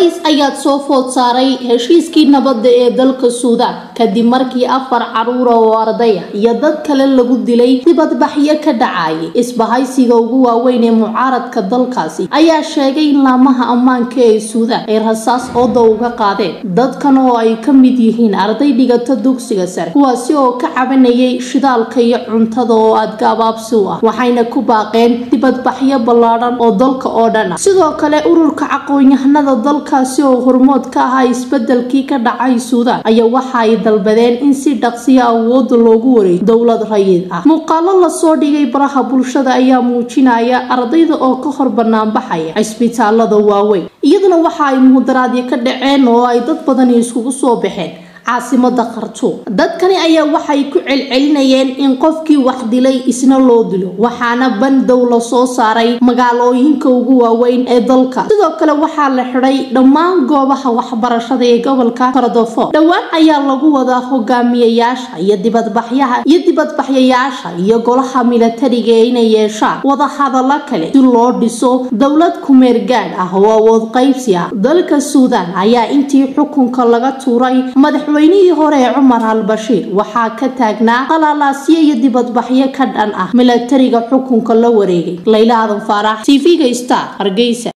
culays ayaad soo food saaray heshiiskii nabadda ee dalka suudaan kadib markii afar caruura oo ardaya iyo dad kale lagu dilay dibadbaxyo ka dhacayay isbahaysiga ugu waaweyn ee mucaaradka dalkaasi ayaa sheegay in laamaha ammaanka ee suudaan ay rasaas ooda uga qaadeen dadkan oo ay ka mid yihiin arday dhigata dugsiga sare kuwaasi oo ka cabanayay shidaalka iyo cuntada oo adgaabaabsi u ah waxayna ku baaqeen dibadbaxyo ballaadhan oo dalka oo dhan ah sidoo kale ururka aqoon-yahanada dalkaasi oo hormood ka ahaa isbedelkii ka dhacay suudaan ayaa waxa ay dalbadeen in si dhaqsiya awooda loogu wareeyo dowlad rayid ah muuqaalo lasoo dhigay baraha bulshada ayaa muujinaya ardayda oo ka hor banaanbaxaya cisbitaalada waaweyn iyaduna waxa ay muhdaraadyo ka dhaceen oo ay dad badani iskugu soo baxeen caasimada khartuum dadkani ayaa waxay ku celcelinayeen in qofkii wax dilay isna loo dilo waxaana bandow la soo saaray magaalooyinka ugu waaweyn ee dalka sidoo kale waxaa la xidhay dhammaan goobaha waxbarashada ee gobolka kordofo dhowaan ayaa lagu wadaa hogaamiyayaasha iyo dibadbaxyaha iyo dibadbaxyayaasha iyo golaha milatariga inay yeeshaan wadahadalo kale si loo dhiso dowlad kumeergaadh ah oo awood qaybsi ah dalka suudaan ayaa intii xukunka laga tuuray madax madaxweynihii hore ee cumar al bashiir waxaa ka taagnaa qalaalaasyo iyo dibadbaxyo ka dhan ah milatariga xukunka la wareegay layla aadan faarax tv-ga star hargeysa